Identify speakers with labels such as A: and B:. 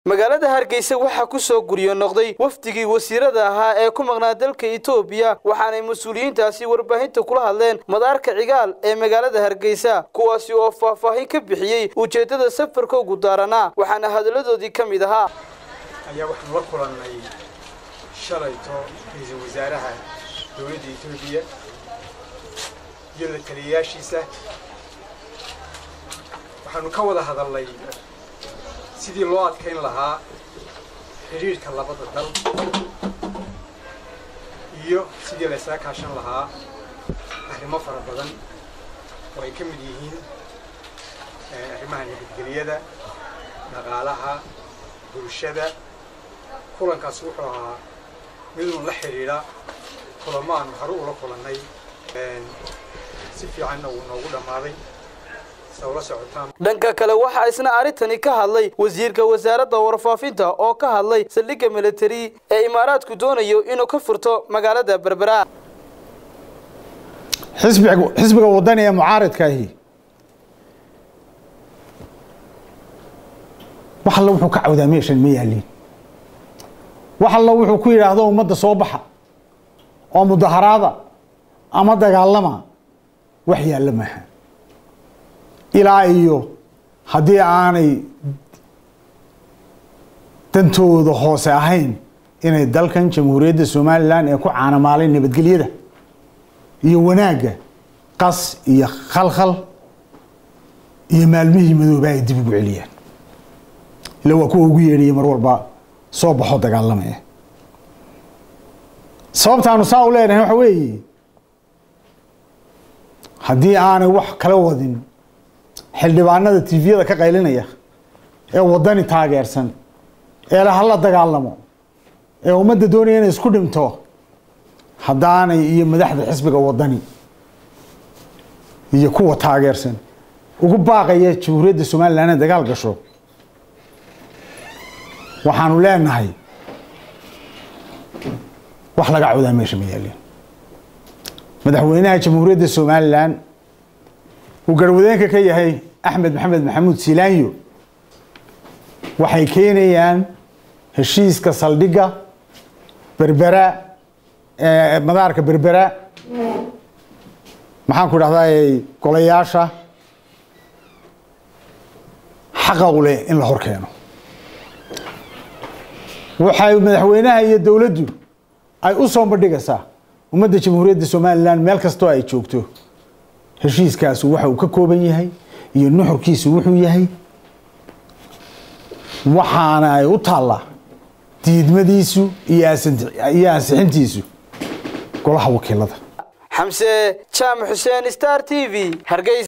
A: magaalada hargeysa waxaa ku soo guryo noqday wafdigii wasiirada ahaa ee ku maqnaa dalka etoobiya waxaanay mas-uuliyiintaasi warbaahinta kula hadleen madaarka cigaal ee magaalada hargeysa kuwaasi oo faahfaahin ka bixiyey ujeeddada safarka ugu daaranaa waxaana hadalladoodii ka mid ahaa
B: ayaa waxaanu la kulannay shalayto ra-iisul wasaaraha dowladda etoobiya iyo la taliyayaashiisa waxaanu ka wada hadalnay sidii loo adkayn lahaa xidhiidhka labada dal iyo sidii la ysaga kaashan lahaa arrimo fara badan oo ay ka mid yihiin arrimaha nabadgeliyada dhaqaalaha bulshada kulankaas wuxuu ahaa midun la xidhiidha kulamo aanu hore ula kulannay si fiicanna wuu noogu dhammaaday
A: dhanka kale waxaa isna arrintani ka hadlay wasiirka wasaaradda warfaafinta oo ka hadlay saldhigga militari ee imaaraadku doonayo inuu ka furto magaalada berbera
C: xisbiga wadani ee mucaaridkaahi wax alla wuxuu ka cawdaa meeshan ma yaaliin wax alla wuxuu ku yidhaahdo ummadda soo baxa oo mudaharaada ama dagaalama wax yaalla maaha ilaa iyo haddii aanay dantooda hoose ahayn inay dalkan jamhuuriyadda somalilan ee ku caanamaalay nabadgelyada iyo wanaagga qas iyo khalkhal iyo maalmihii madooba ay dib ugu celiyaan ila waa kuwa ugu yeedhaya mar walba soo baxo dagaalamaya sababtaanu saa u leenahay waxa weeye haddii aanay wax kala wadin xildhibaanada tviyada ka qaylinaya ee wadani taageersan ee la hala dagaalamo ee ummadda doonaya inay isku dhinto haddaanay iyo madaxda xisbiga wadani iyo kuwa taageersan ugu baaqaya jamhuuriyadda somalilan inay dagaal gasho waxaanu leenahay wax laga cawdaa meesha ma yaalin madaxweynaha jamhuuriyadda somalilan uu garwadeenka ka yahay axmed maxamed maxamuud silaanyo waxay keenayaan heshiiska saldhigga berbera madaarka berbera maxaan ku dhahdaa golayaasha xaqa u leh in la hor keeno waxay madaxweynaha iyo dowladdu ay u soo bandhigaysaa ummadda jamhuuriyadda somalilan meel kastoo ay joogto heshiiskaasu waxa uu ka kooban yahay iyo nuxurkiisu wuxuu yahay waxaana ay u taallaa diidmadiisu iyo ansixintiisu golaha wakiilada
A: xamse jaamac xuseen star t v hargeysa